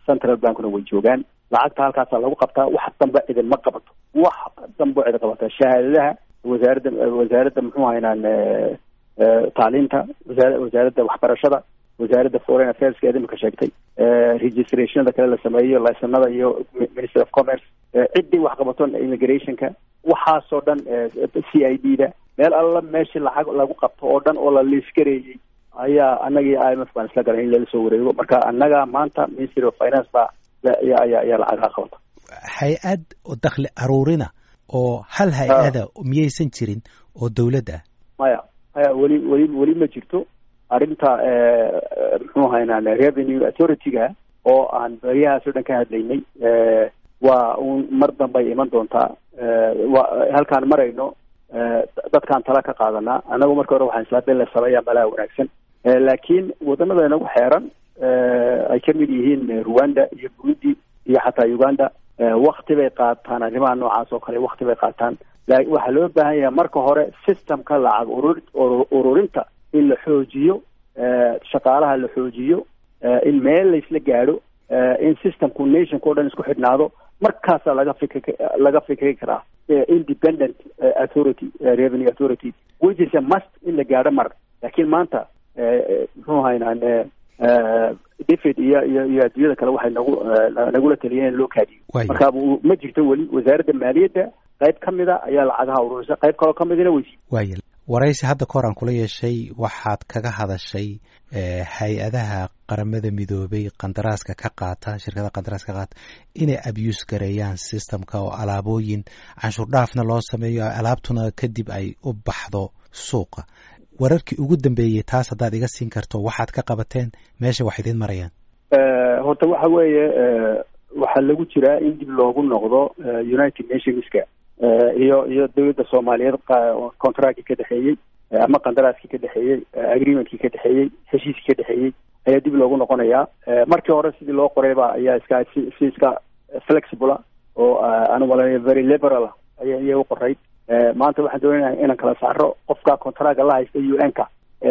central bankna way joogaan lacagta halkaasaa lagu qabtaa wax dambe idinma qabato wax dambe cid qabata shahaadadaha wasaaradda wasaaradda muxuu haynaan tacliinta wasaar wasaaradda waxbarashada wasaaradda foreign affairska eed imika sheegtay registrationada kale la sameeyo licenada iyo ministry of commerce ciddii wax qabato immigrationka waxaasoo dhan c i d da meel alla meeshii lacag lagu qabto oo dhan oo la liisgareeyey ayaa anagii i m f baan isla galay in lala soo wareego marka annaga maanta ministry of finance baa ayaa ayaa lacagaha qabata hay-ad dakli aruurina oo hal hay-ada miyaysan jirin oo dawlad ah maya maya weli weli weli ma jirto arrinta muxuu haynaan revenue authority-ga oo aan beryahaas o dhan ka hadlaynay waa un mar dambay iman doontaa wa halkaan marayno dadkaan tala ka qaadanaa annagu marka hore waxaan islaa in la sameeyaa malaha wanaagsan laakiin waddanada inagu xeeran ay ka mid yihiin rwanda iyo burundi iyo xataa uganda wakti bay qaataan arrimaha noocaas oo kale wakti bay qaataan waxaa loo baahan yahay marka hore systemka lacag urur ururinta in la xoojiyo shaqaalaha la xoojiyo in meel laysla gaadho in systemku nationka o dhan isku xidhnaado markaasaa laga fikri laga fikri karaa independent authority revenue authority which is a must in la gaadho mar laakiin maanta muxuu haynaan david iyo iyo iyo adduunyada kale waxay nagu nagula taliyeen in loo kaadiyo marka ma jirto weli wasaaradda maaliyadda qayb ka mida ayaa lacagaha ururisa qayb kaloo ka midina weysi waaya waraysi hadda ka hor aan kula yeeshay waxaad kaga hadashay hay-adaha qaramada midoobay qandaraaska ka qaata shirkada qandaraaska ka qaata inay abuse gareeyaan systemka oo alaabooyin canshuur dhaafna loo sameeyo alaabtuna kadib ay u baxdo suuqa wararkii ugu dambeeyey taas haddaad iga siin karto waxaad ka qabateen meesha wax idiin marayaan horta waxa weeye waxaa lagu jiraa in dib loogu noqdo united nationska iyo iyo dawladda soomaaliyeed contractkii ka dhexeeyey ama qandaraaskii ka dhexeeyey agreementkii ka dhexeeyey heshiiskii ka dhexeeyey ayaa dib loogu noqonayaa markii hore sidii loo qorayba ayaa iska si si iska flexibla oo anu malay very liberal aya iya u qorayd maanta waxaan doonayna inaan kala saaro qofka contracga la haysta u n ka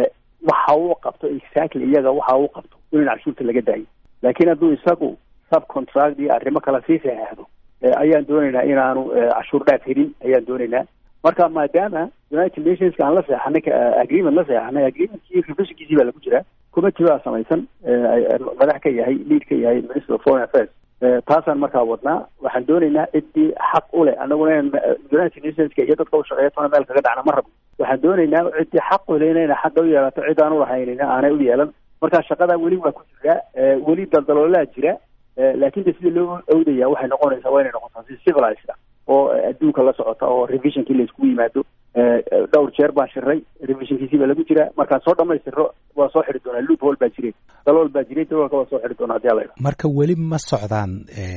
waxa uu qabto exactly iyaga waxa uu qabto in cashuurta laga daayo laakiin hadduu isagu subcontract iyo arrimo kale sii saxeexdo ayaan doonaynaa inaanu cashuur dhaaf helin ayaan doonaynaa marka maadaama united nationska aan la seexanay agreement la seexanay agreementkii revisionkiisii baa lagu jiraa committee baa samaysan madax ka yahay lead ka yahay minister of foreign affairs taasaan markaa wadnaa waxaan doonaynaa ciddii xaq u leh annaguna in united nationska iyo dadka ushaqeeya tona meel kaga dhacna ma rabno waxaan doonaynaa ciddii xaq u leh inayna xagga u yeelato cid aan ulahaynina aanay u yeelan marka shaqadaa weli waa ku jiraa weli daldaloolaa jira laakiin de sidii loo awdaya waxay noqonaysaa waa inay noqotaa si civilized oo adduunka la socota oo revisionkii la iskugu yimaado dhowr jeer baan shiray revisionkiisii baa lagu jira markaan soo dhamaystiro waa soo xidhi doonaa loop hol baa jiray dalool baa jiray daloolka waa soo xidhi doonaa hadii ala marka weli ma socdaan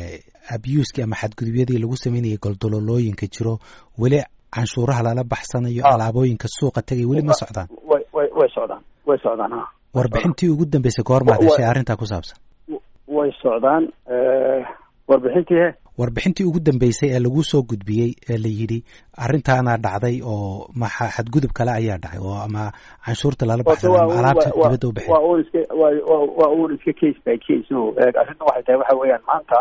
abuskii ama xadgudubyadii lagu sameynayay goldololooyinka jiro weli canshuuraha lala baxsanayo alaabooyinka suuqa tegay weli ma socdaan way way way socdaan way socdaan ha warbixintii ugu dambeysay goormaad heshay arrintaa ku saabsan way socdaan warbixintii he warbixintii ugu dambeysay ee lagu soo gudbiyey ee la yidhi arrintaana dhacday oo maxa xadgudub kale ayaa dhacay oo ama canshuurta lala baxsan ama alaabta dibadda u bixin waa un iska waa un iska case by case o arrinta waxay tahay waxa weeyaan maanta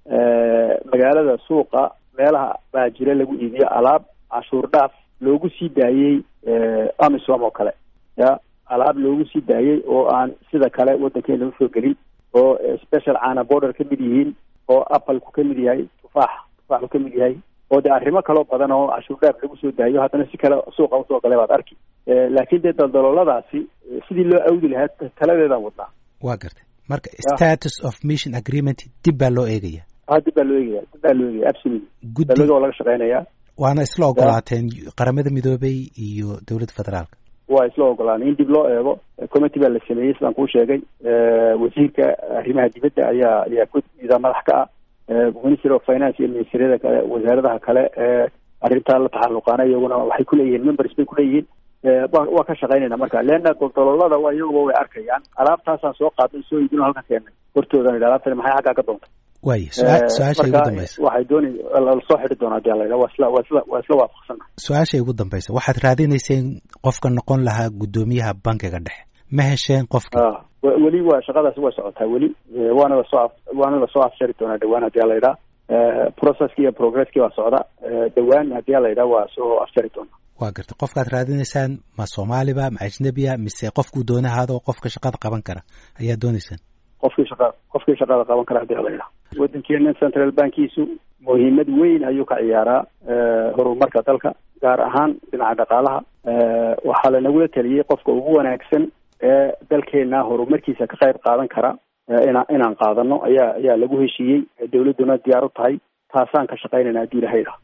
magaalada suuqa meelaha baa jira lagu iibiyo alaab canshuur dhaaf loogu sii daayey amisom oo kale ya alaab loogu sii daayey oo aan sida kale waddankeena usoo gelin oo special cana border ka mid yihiin oo appleku ka mid yahay tufaax tufaaxu ka mid yahay oo de arrimo kaloo badan oo cashuur dhaaf lagu soo daayo haddana si kale suuqa usoo galay baad arki laakiin dee daldalooladaasi sidii loo awdi lahaa taladeedaan wadnaa waa gartay marka status of mission agreement dib baa loo eegaya ha dib baa loo eegaya dib baa loo eegaya absolutely guddi waa laga shaqeynayaa waana isla ogolaateen qaramada midoobay iyo dowladda federaalka waa isla ogolaanay in dib loo eego committee baa la sameeyey sidaan kuu sheegay wasiirka arrimaha dibadda ayaa ayaa gudida madax ka ah ministry of finance iyo ministeryada kale wasaaradaha kale arrintaa la taxaluqaana iyaguna waxay kuleeyihiin members bay kuleeyihiin waa ka shaqeynayna marka leanna daldaloolada waa iyaguba way arkayaan alaabtaasaan soo qaadnay soo iibino halkan keennay hortoodan idha alaabtani maxay xaggaa ka doontay waaya su-aasha igu dambaysa waxay doonay lasoo xidhi doonaa hadii ala waa isla waa isla waa isla waafaqsana su-aasha igu dambaysa waxaad raadinayseen qofka noqon lahaa guddoomiyaha bankiga dhexe ma hesheen qofkii weli waa shaqadaasi waa socotaa weli waana lasoo waana lasoo afjari doonaa dhawaan haddii ala yidhaha processki iyo progresski waa socda dhawaan haddii ala yidhaha waa soo afjari doonaa waa garta qofkaad raadinaysaan ma soomaaliba ma ajnebiya mise qofkuu doona ahaado qofka shaqada qaban kara ayaa doonaysaan qofkii shaqa qofkii shaqada qaban kara haddii ala yidhaha waddankeena central bankiisu muhiimad weyn ayuu ka ciyaaraa horumarka dalka gaar ahaan dhinaca dhaqaalaha waxaa lanagula taliyey qofka ugu wanaagsan ee dalkeena horumarkiisa ka qayb qaadan kara ina inaan qaadano ayaa ayaa lagu heshiiyey dawladduna diyaar u tahay taasaan ka shaqaynayna haddii ilahay idhaha